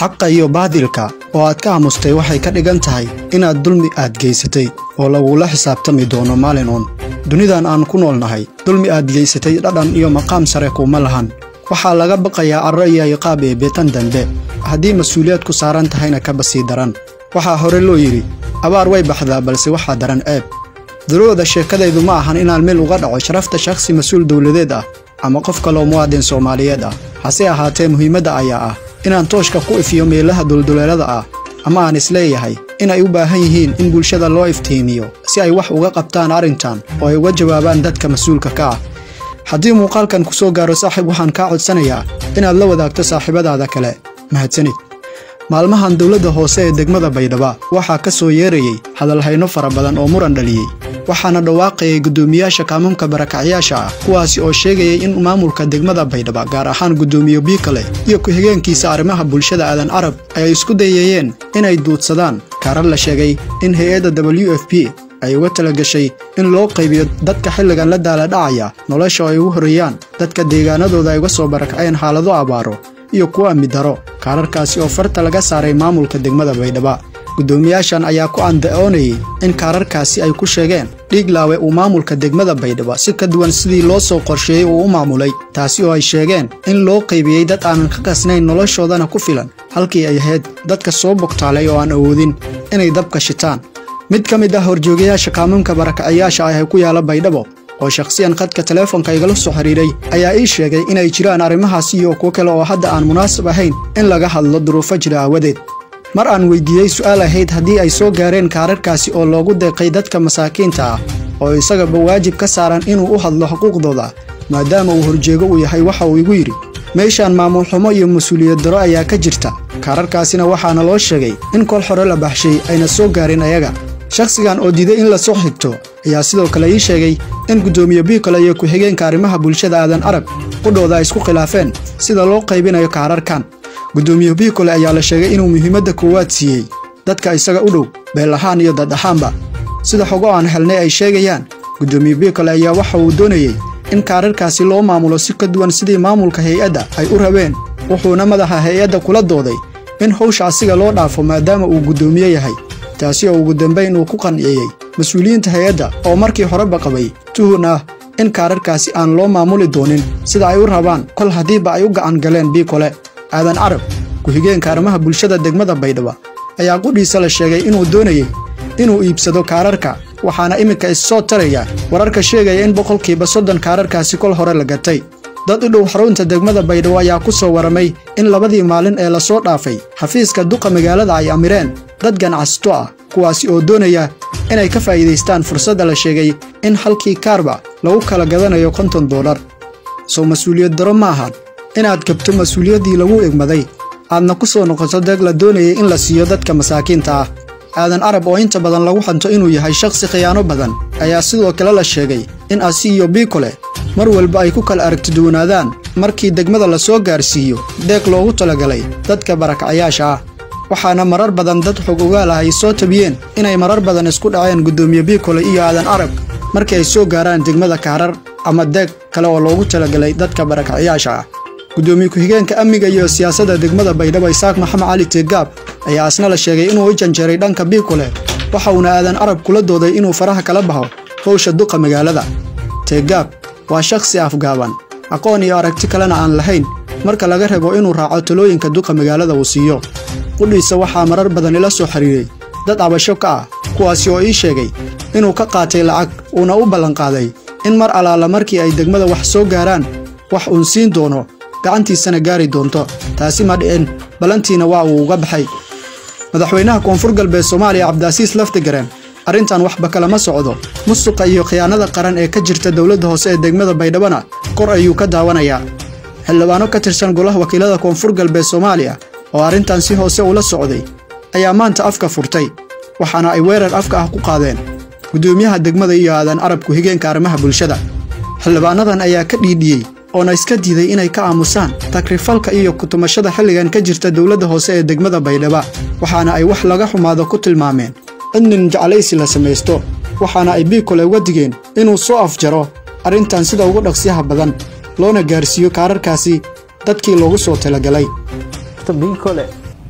xaqa iyo baadilka oo aad ka aamustay waxay ka dhigan tahay inaad dulmi aad geysatay oo lagula xisaabtami doono maalin uun dunidan aan ku nool nahay dulmi aad geysatay dhadhan iyo maqaam sare kuma lahan waxaa laga baqayaa carro iyo iqaab ee beetan dambe haddii mas-uuliyaad ku saaran tahayna kaba sii daran waxaa hore loo yidhi abaar way baxdaa balse waxaa daran ceeb daruucda sheekadaydu ma ahan inaan meel uga dhaco sharafta shakhsi mas-uul dowladeed ah ama qof kaloo muwaadin soomaaliyeed ah hase ahaatee muhiimadda ayaa ah inaan tooshka ku ifiyo meelaha dulduleelada ah ama aan isleeyahay inay u baahan yihiin in bulshada loo iftiimiyo si ay wax uga qabtaan arrintan oo ay uga jawaabaan dadka mas-uulka ka ah haddii muuqaalkan ku soo gaaro saaxiib waxaan kaa codsanayaa inaad la wadaagto saaxiibadaada kale mahadsanid maalmahan dowladda hoose ee degmada baydhaba waxaa ka soo yeerayey hadalhayno fara badan oo muran dhaliyey waxaana dhawaaqayay guddoomiyaasha kaamamka barakacyaasha ah kuwaasi oo sheegayay in maamulka degmada baydhaba gaar ahaan guddoomiye biikale iyo ku-xigeenkiisa arrimaha bulshada aadan carab ay isku dayayeen inay duudsadaan kaarar la sheegay in hay-adda w f p ay uga talagashay in loo qaybiyo dadka xilligan la daaladhacaya nolosha oo ay ugu horeeyaan dadka deegaanadooda ay uga soo barakaceen xaalado abaaro iyo kuwa midaro kaararkaasi oo farta laga saaray maamulka degmada baydhaba guddoomiyaashan ayaa ku anda'oonayey in kaararkaasi ay ku sheegeen dhiiglaawe uu maamulka degmada baydhaba si ka duwan sidii loo soo qorsheeyey uu u maamulay taasi oo ay sheegeen in loo qaybiyey dad aanan ka qasnayn noloshoodana ku filan halkii ay ahayd dadka soo bogtaalay oo aan awoodin inay dabka shitaan mid ka mid ah horjoogayaasha kaamamka barakacayaasha ah ee ku yaala baydhabo oo shakhsiyan khadka teleefonka igala soo xidhiidhay ayaa ii sheegay inay jiraan arrimahaas iyo kuwo kale oo hadda aan munaasab ahayn in laga hadlo duruufo jira aawadeed mar aan weyddiiyey su'aal ahayd haddii ay soo gaareen kaararkaasi oo loogu deeqay dadka masaakiinta ah oo isagaba waajib ka saaran inuu u hadlo xuquuqdooda maadaama uu horjeego uu yahay waxa uu igu yidhi meeshaan maamul xumo iyo mas-uuliyad daro ayaa ka jirta kaararkaasina waxaana loo sheegay in kol xore la baxshay ayna soo gaarin ayaga shakhsigan oo diiday in la soo xigto ayaa sidoo kale ii sheegay in guddoomiye biikole iyo ku-xigeenka arrimaha bulshada aadan arab qudhooda ay isku khilaafeen sida loo qaybinayo kaararkan guddoomiye biikole ayaa la sheegay inuu muhiimadda koowaad siiyey dadka isaga u dhow beel ahaan iyo dad ahaanba sida xogo aan helnay ay sheegayaan guddoomiye biikole ayaa waxa uu doonayey in kaararkaasi loo maamulo si ka duwan sidii maamulka hay-adda ay u rabeen wuxuuna madaxa hay-adda kula dooday in howsha asiga loo dhaafo maadaama uu guddoomiye yahay taasi oo ugu dambayn uu ku qanciyey mas-uuliyiinta hay-adda oo markii horeba qabay tuhun ah in kaararkaasi aan loo maamuli doonin sida ay u rabaan kol haddiiba ay u gacan galeen biikole aadan carab ku-xigeenka arrimaha bulshada degmada baydhaba ayaa qudhiisa la sheegay inuu doonayey inuu iibsado kaararka waxaana iminka issoo taraya wararka sheegaya in boqolkiiba soddon kaararkaasi kol hore la gatay dad u dhow xarunta degmada baydhabo ayaa ku soo waramay in labadii maalin ee lasoo dhaafay xafiiska duqa magaalada ay amireen dad ganacsato ah kuwaasi oo doonaya inay ka faa'iidaystaan fursadda la sheegay in halkii kaarba lagu kala gadanayo konton dollar sow mas-uuliyad daro ma ahan inaad gabto mas-uuliyaddii lagu egmaday aadna ku soo noqoto deeg la doonayay in la siiyo dadka masaakiinta ah aadan carab oo inta badan lagu xanto inuu yahay shakhsi khiyaano badan ayaa sidoo kale la sheegay in asi iyo biikole mar walba ay ku kala aragtiduwanaadaan markii degmada la soo gaarsiiyo deeq loogu talagalay dadka barakacayaasha ah waxaana marar badan dad xog ogaal ah ay soo tabiyeen inay marar badan isku dhaceen guddoomiye biikole iyo aadan carab markii ay soo gaaraan degmada kaarar ama deeg kale oo loogu talagalay dadka barakacayaasha ah guddoomiye ku-xigeenka amniga iyo siyaasadda degmada baydhabo isaaq maxamed cali teegaab ayaa asna la sheegay inuu u janjeeray dhanka biikole waxa uuna aadan carab kula dooday inuu faraha kala baxo howsha duqa magaalada teegaab waa shakhsi afgaaban aqoon iyo aragti kalena aan lahayn marka laga rabo inuu raaco talooyinka duqa magaalada uu siiyo qudhiisa waxaa marar badan ila soo xidhiiray dad cabasho ka ah kuwaasi oo ii sheegay inuu ka qaatay lacag uuna u ballanqaaday in mar allaala markii ay degmada wax soo gaaraan wax uun siin doono gacantiisana gaari doonto taasi ma dhicin ballantiina waa uu uga baxay madaxweynaha koonfur galbeed soomaaliya cabdiasiis laftigareen arrintan waxba kalama socdo musuqa iyo khiyaanada qaran ee ka jirta dowladda hoose ee degmada baydhabona kor ayuu ka daawanayaa xildhibaano ka tirsan golaha wakiilada koonfur galbeed soomaaliya oo arrintan si hoose ula socday ayaa maanta afka furtay waxaana ay weerar afka ah ku qaadeen guddoomiyaha degmada iyo aadan carab ku-xigeenka arrimaha bulshada xildhibaanadan ayaa ka dhiidhiyey oona iska diiday inay ka aamusaan takrifalka iyo kutumashada xilligan ka jirta dowladda hoose ee degmada baydhaba waxaana ay wax laga xumaado ku tilmaameen in nin jeclaysi la samaysto waxaana ay biikole uga digeen inuu soo afjaro arrintan sida ugu dhaqsiyaha badan loona gaarsiiyo kaararkaasi dadkii loogu soo talagalay biikole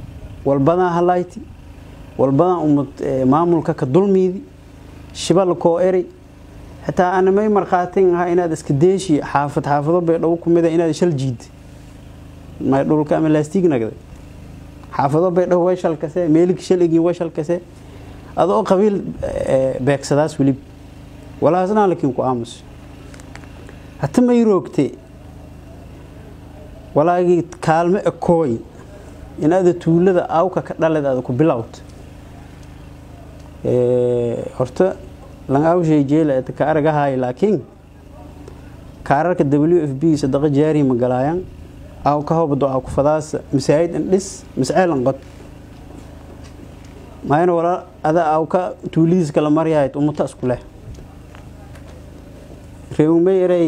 walbadan halayti walbadan umad maamulka ka dulmiidi shibal koo eri xitaa ana may markhaatin ahaa inaad iska deeshi xaafad xaafado baydhabo ku mida inaad shal jiid may dhulka ama laastig nagday xaafado baydhabo way shalkase meeligi shaligii way shalkase adoo qabiil beegsadaas welib walaasnaa lakiin ku aamus hata may roogte walaagii kaalmo ekooy inaada tuulada awka ka dhaled aada ku bilowd horta lan awshay jeela ka aragahay laakiin kaararka w f b sadaqa jaari ma galaayaan aw ka hobdo aw ku fadaas masaajid indhis masceelan qod maayna walaa ada aw ka tuulidiis kala maryahayd ummata isku leh reewmay erey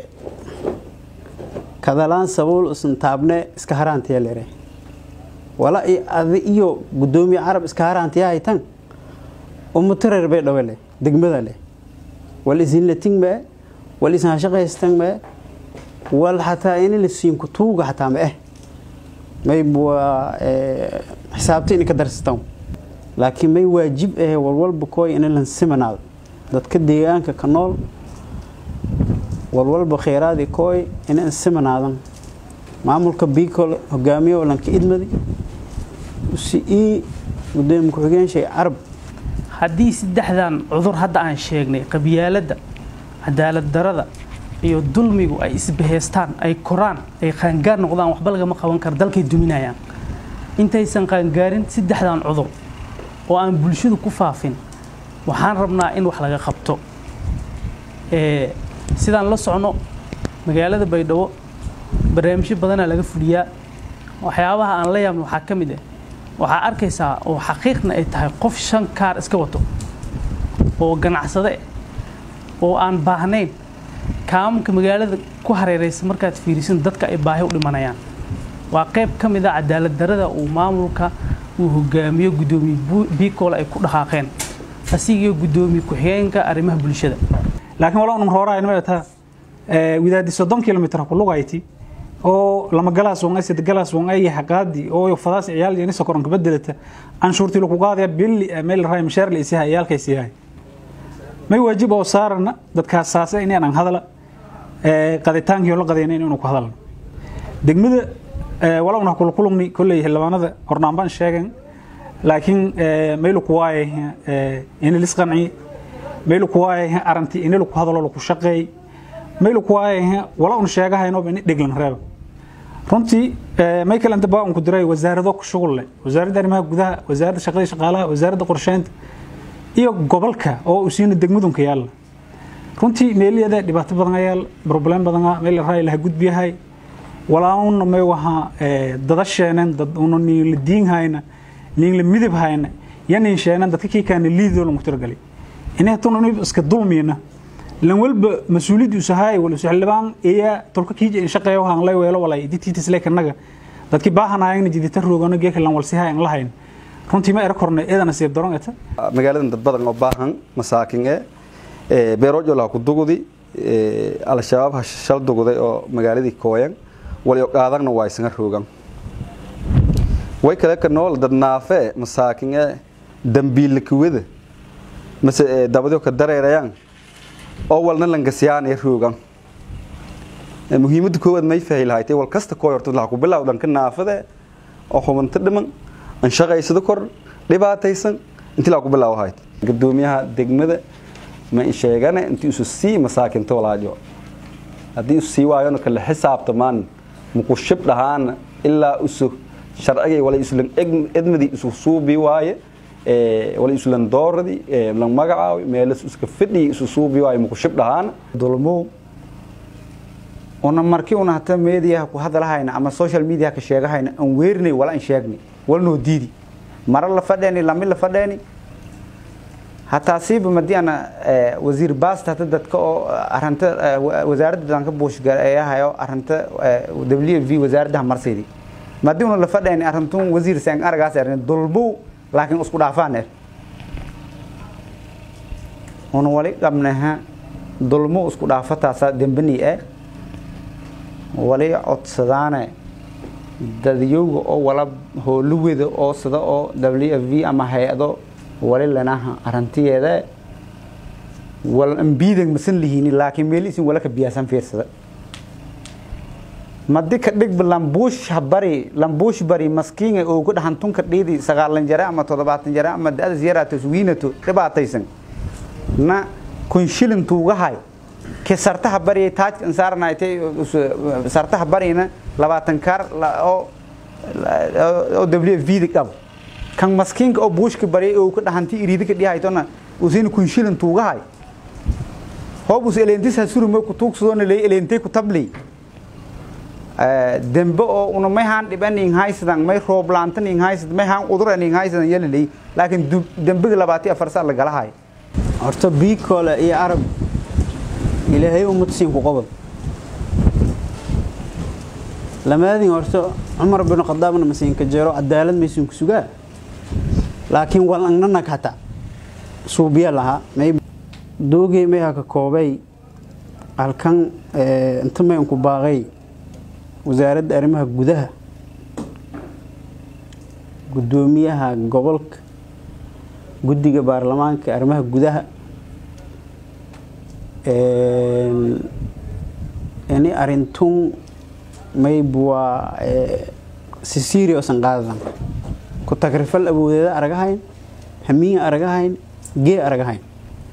kadalaan sabuul isan taabne iska haraantiya lere wala adi iyo gudoomiye carab iska haraantiya haytan ummato reer bay dhawe leh degmada leh wal isinlating mee wal ishashaqaystan mee wal xataa ini la siinku tuuga xataa ma eh may waa xisaabta inay ka darsatan laakiin may waajib ahe walwalba kooy in lan simanaado dadka deegaanka ka nool walwalba kheyraadii kooy inan simanaadan maamulka biikol hogaamiye lanka idmadi si ii gudoomiye ku-xigeen carab haddii saddexdan cudur hadda aan sheegnay qabyaaladda cadaalad darada iyo dulmigu ay isbahaystaan ay koraan ay qaangaar noqdaan waxba lagama qaban karo dalkay duminayaan intaysan qaangaarin saddexdan cudur oo aan bulshadu ku faafin waxaan rabnaa in wax laga qabto sidaan la socno magaalada baydhabo barnaamijyo badanaa laga fuliyaa waxyaabaha aan la yaabno waxaa ka mid ah waxaa arkaysaa oo xaqiiqna ay tahay qof shan kaar iska wato oo ganacsade oo aan baahnayn kaamamka magaalada ku hareeraysa markaad fiirisin dadka ay baahi u dhimanayaan waa qayb ka mid a cadaalad darada uu maamulka uu hogaamiyo guddoomiye biikoole ay ku dhaqaaqeen asigiyo guddoomiye ku-xigeenka arrimaha bulshada laakiin wala unum rooraa inma taa widaadi soddon kilomitr ku lugayti oo lama galaas wan sida galaas wan ay xaqaadi oo fadaas ciyaal iyo nisa koran kabedelata anshuurti lagu qaadaya billi meel raay mishaar la isiha ciyaalka isiha may waajib oo saarana dadkaas saasa in aan hadala qaditaankii la qadayna inuu ku hadalno degmada wala una kula kulumni kulley xildhibaanada hornaanbaan sheegen laakiin maylu ku waaye in lis qanci maylu ku waaye aranti in lagu hadalo lagu shaqeey maylu ku waaye wala un sheegahayno in dhiglan reeba runtii may kale inta baa un ku diray wasaarado ku shughul leh wasaaradda arrimaha gudaha wasaaradda shaqada shaqaalaha wasaaradda qorsheynta iyo gobolka oo uu siina degmadunka yaalla runtii meeliyada dhibaato badan ayaal problem badan meel raay laha gudbiyahay walauna may waha dadasheenan dad una niin la diin hayna niin la midab hayna yanin sheenan dadka kii kaana liidoo lagu tiragalay inay tun iska dulmiyna lan walba mas-uuliyaddu isahay wal xildhibaan iya tolka kii in shaqeeyo waxaan lay weelo walay ditiitis leekanaga dadkii baahanayeen jidita roogana geeka lan walsiha aan lahayn runtii ma era kornay eedana siib daron eta magaaladan dad badan oo baahan masaakin ee beeroojo laha ku dugudi al-shabaab ha shal duguday oo magaaladii kooyan wali qaadagna waa isaga roogan way kale ka nool dad naafe masaakin ee dambiil kuwada mase dabadyo ka dareerayaan oo walna langasiyaan ee roogan muhiimadda koowaad may fahi lahayd wal kasta koo horta laha ku bilow dhanka naafade oo xubinta dhiman an shaqaysado kor dhibaataysan intii laa ku bilow ahayd gudoomiyaha degmada ma sheegane intii isu sii masaakinta walaajo haddii isu sii waayona kala xisaabtamaan muku shib dhahaan ilaa isu sharcigay wala islan edmadii isu suubi waaye wala islan dooradii lan magacaawi meelas iska fidhii isu suubi waaye muku shib dhahaan dulmow una markii una hata meediyaha ku hadalahayna ama social media ka sheegahayna aan weerinay wala aan sheegnay walnoo diidi mara la fadheeni lami la fadheeni hataa siiba madii ana wasiir baasta hata dadka oo aranta wasaaradda danka buushgareeyahayo aranta w v wasaaraddaha marsaydi madii una la fadheeni arantun wasiir seen aragaas erin dulbow laakiin isku dhaafaan er una wali qabnaha dulmo isku dhaafataasa dembani eh wali codsadaane dadyowga oo wala howlaweda oo sida oo w f v ama hay-ado wali lanaha arantiyeeda wal ambiidan masan lihiini laakiin meel isin wala ka biyaasan fiirsada madi ka dhigba lambuush bari lambuush bari maskiinga oo ku dhahan tunka dhiidi sagaalan jare ama toddobaatan jare ama da-das yaraatos wiinato dhibaataysan na kun shilin tuugahay ke sartaha bari taajka insaaranaaytay sartaha barina labaatan kaar oo oo w f v da qabo kan maskiinka oo buushka bari oo ku dhahanti iriidi ka dhihaytona usina kun shilin tuugahay hoobus eleentis hasurume ku tuugsadoona ley eleentay ku tabley dembe oo una may haan dhiban ing haysadan may rooblaantan ing haysad may haan uduran ing haysadan yalaley laakiin dembiga labaati afar saa lagala hayo horta biikole iyo arab ilaahay ummad siin ku qabad lamaadin horta cumar bin khadaabna masiinka jeero cadaalad maysin ku sugaa laakiin wal angnanag hata suubiya lahaa may doogay may haka koobay halkan inta may unku baaqay wasaaradda arrimaha gudaha guddoomiyaha gobolka guddiga baarlamaanka arrimaha gudaha ini arintun mayb waa si seriousan qaadadan ku tagrifal awoodeeda aragahayn hamiya aragahayn gee aragahayn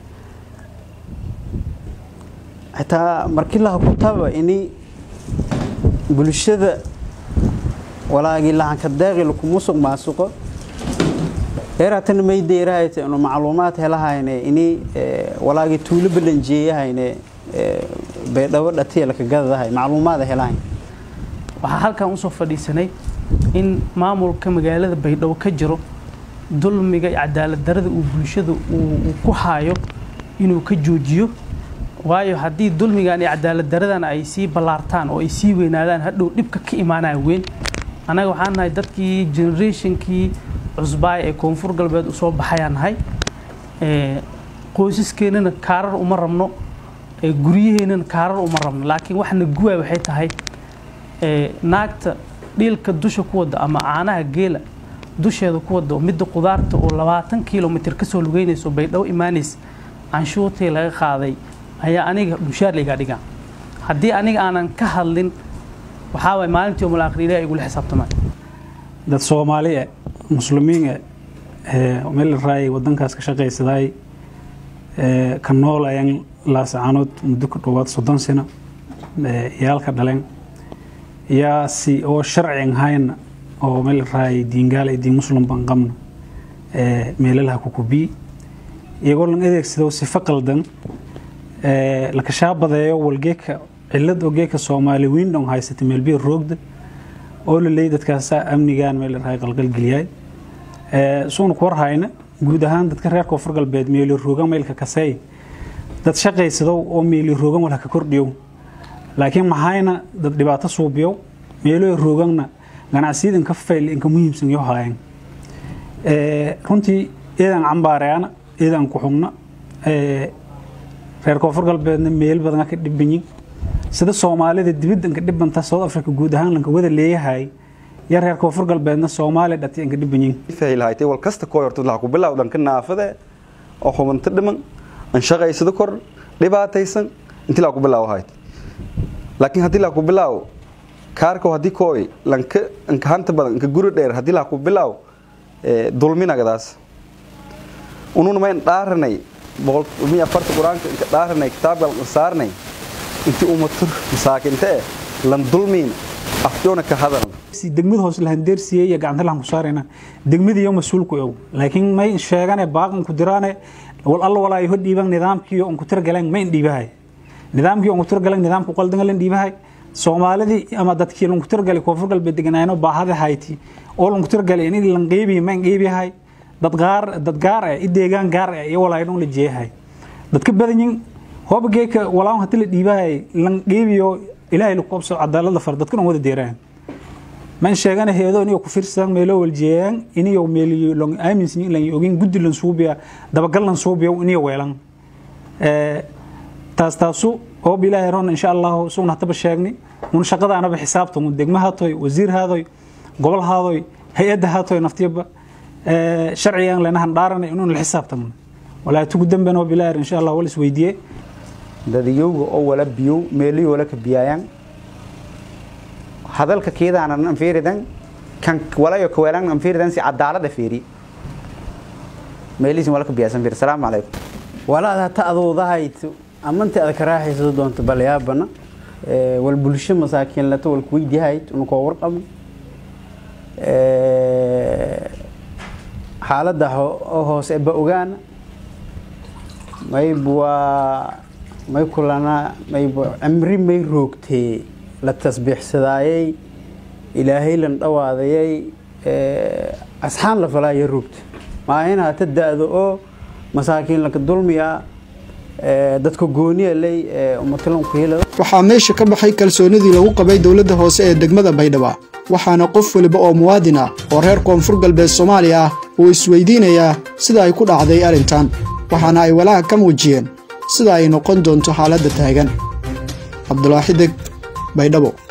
xitaa markii laha kutaba ini bulshada walaagii lahanka daaqi lakumusuq maasuqo heeraatana may deerahayte inu macluumaad helahayne ini walaagii tuulo balanjeeyahayne baydhabo dhatiya laka gadadahay macluumaada helahayn waxaa halkan usoo fadhiisanay in maamulka magaalada baydhabo ka jiro dulmiga iyo cadaalad darada uu bulshada uu ku haayo inuu ka joojiyo waayo haddii dulmigan iyo cadaalad daradan ay sii ballaartaan oo ay sii weynaadaan hadhow dhibka ka imaanaya weyn annaga waxaan nahay dadkii generationkii cusbaay ee koonfur galbeed usoo baxayaan nahay qoysaskeenana kaarar uma rabno guryaheennana kaarar uma rabno laakiin waxna guwaay waxay tahay naagta dhiilka dusha ku wadda ama caanaha geela dusheeda ku wadda midda qudaarta oo labaatan kilomitr kasoo lugeynayso baydhabo imaanaysa canshuurtii laga qaaday ayaa aniga mushaar laygaa dhigaa haddii aniga aanan ka hadlin waxaa waay maalintii umul aakhir ilahi igula xisaabtamay dad soomaali eh muslimiin eh meel raay wadankaas ka shaqaysaday ka noolayaan laasacanood muddo ku dhowaad soddon sano iyaalka dhaleen yaa si oo sharci ahayn oo meel raay diingaal iyo diin muslim baan qabno meelalaha ku kubii iyagoo lan adeegsado sifo qaldan lakashaa badeeyo walgeeka cilad oo geeka soomaali windhon haysata meelbiir roogda oo la leeyay dadkaasa amnigan meel raay qalqalgeliyay suuna ku warhayna guud ahaan dadka reer koonfur galbeed meeli roogan meelka kasey dad shaqaysado oo meeli roogan walha ka kordhiyow laakiin maxayna dad dhibaato suubiyow meelo rooganna ganacsiyada inka fayl inka muhiimsan yo haayeen runtii iyadan cambaareana iyadan ku xugna reer koonfur galbeedna meel badan ka dhibanyin sida soomaalida dibadda inka dhibanta south africa guud ahaan lanka wada leeyahay ya reer koonfur galbeedna soomaaliya dhati inka dhibanyin fahilhaytay wal kasta koo hortad laha ku bilaw dhanka naafade oo xubanto dhiman an shaqaysado kor dhibaataysan intii laa ku bilaaw hayt laakiin haddii laa ku bilaaw kaarko haddii kooy lanka inka hanta badan inka guri dheer haddii laa ku bilaaw dulminagadaas ununa mayn dhaaranay boqolmiya afarta qur-aanka inka dhaaranay kitaabka saarnay intii umatur masaakinta eh lan dulmiin afjoona ka hadalan degmada hoos lahan deersiye iyo gacanta lahan ku saarayna degmada iyo mas-uulku ow laakiin may sheegane baaqan ku diraane wal alla walaa iho dhiiban nidaamkii on ku tirgaleen ma in dhiibahay nidaamkii on ku tirgaleen nidaamku qaldan lan dhiibahay soomaalidii ama dadkii lan ku tirgalay koonfur galbeed deganaayno baahada hayti oo lan ku tirgalay in lan qeybiyo ma in qeybiyahay dad gaar dad gaar ah i deegaan gaar ah iyo walaa idhon la jeeyahay dadka badanyin hooba geeka walaa hadii la dhiibahay lan qeybiyo ilaahay lagu qabso cadaalada far dadkan wada deeraan man sheegana heedo iniyo ku fiirsan meelo waljeeyaan iniyo meeliyo long aaminsan in lan ogin guddi lan suubiya dabagal lan suubiyo iniyo weelan ee taas taasu oo bilaahay ron insha Allah suuna hataba sheegni un shaqada anaba xisaabtan un degma haatoy wasiir haadoy gobol haadoy hay-adda haatoy naftiyaba sharcigan leenahan dhaaranay inun la xisaabtan walaa tugu damben oo bilaar insha allah wal isweydiiye dadiyowga oo wala biyow meeliyo wala ka biyaayaan hadalka keedaanan anfiiridan kan walayo kaweelan anfiiridan si cadaalada fiiri meelihiisin wala ka biyaasan fiiri salaamu calaykum walaad hata aduudahayt amantii ada ka raaxayso doonto balyaabana wal bulsho masaakiin lato wal kuweydiihayt unukoo warqabno xaaladda hoose ba ogaana mayb waa may kulana mayb cimri may roogtee la tasbiixsadaayay ilaahay lan dhawaadayay asxaan la falaaya roogta maahin hata da-do oo masaakiin laka dulmiya dadka gooniya ley umatalan ku helada waxaa meesha ka baxay kalsoonidii lagu qabay dowladda hoose ee degmada baydhabo waxaana qof weliba oo muwaadin ah oo reer koonfur galbeed soomaaliya ah uu isweydiinayaa sida ay ku dhacday arrintan waxaana ay walaaca ka muujiyeen sida ay noqon doonto xaaladda taagan cabdulaaxi deg baydhabo